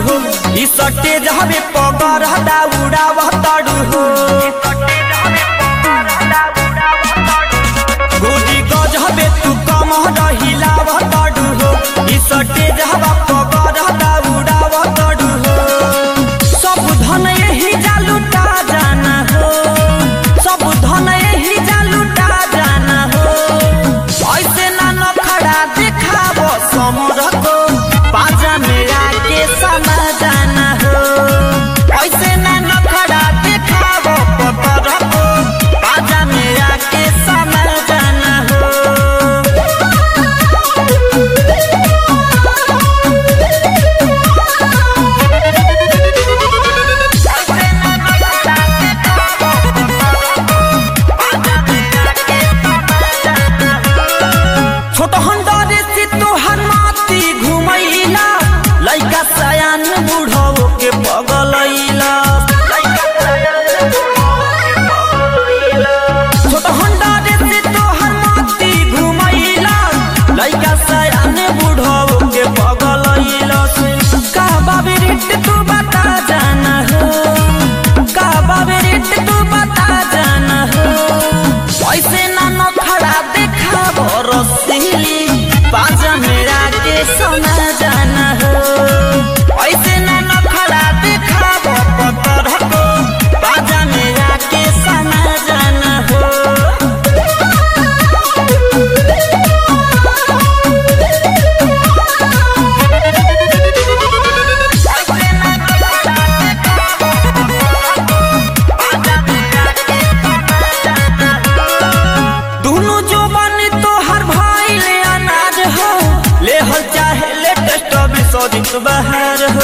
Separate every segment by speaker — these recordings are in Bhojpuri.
Speaker 1: हो ई सटे जहबे पगर दाउडाव तड़ू हो गोदी गजबे तू कम रहिलाव तड़ू हो ई सटे जहबा पगर दाउडाव तड़ू हो सब धन यही जालूटा जाना हो सब धन यही जालूटा जाना हो ऐसे ना नखड़ा देखाव समर को पाजा मेरा के समा जाना हो ऐसे ना नखड़ा देखाव पतर को पाजा मेरा के समा जाना हो छोट हंडरे से तोहर माती घुमैला लइका सयान बूढ़ो के पगलैला छोट हंडरे से तोहर माती घुमैला लइका सयान बूढ़ो के पगलैला का बाबे रेट तू बता जाना हो का बाबे रेट तू बता जाना हो ऐसे ना नखड़ा देखा रसीली पाजा मेरा के सोना जाना हो ऐसे ना नखड़ा देखा पतर को पाजा मेरा के सोना जाना हो दुनु जो बनी तोहर भाई ले अनाज हो ले हल चाहे लेटेस्ट अभी सौदित बहार हो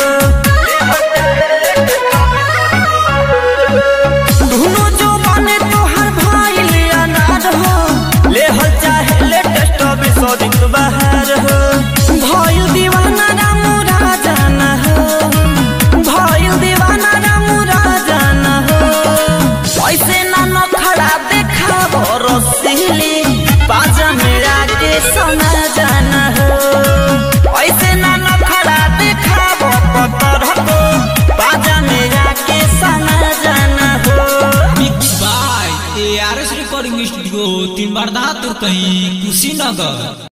Speaker 1: दुनु जो बनी तोहर भाई ले अनाज हो ले हल चाहे लेटेस्ट अभी सौदित बहार हो भइल दीवाना रामू राजाना हो भइल दीवाना रामू राजाना हो ऐसे ना नखड़ा देखा रसीली पाजा मेरा के सोना जाना हो ऐसे ना नखड़ा देखा पतर को पाजा मेरा के सोना जाना हो
Speaker 2: mix by A R S recording studio तीन बार दातुर कहीं कुशीनगर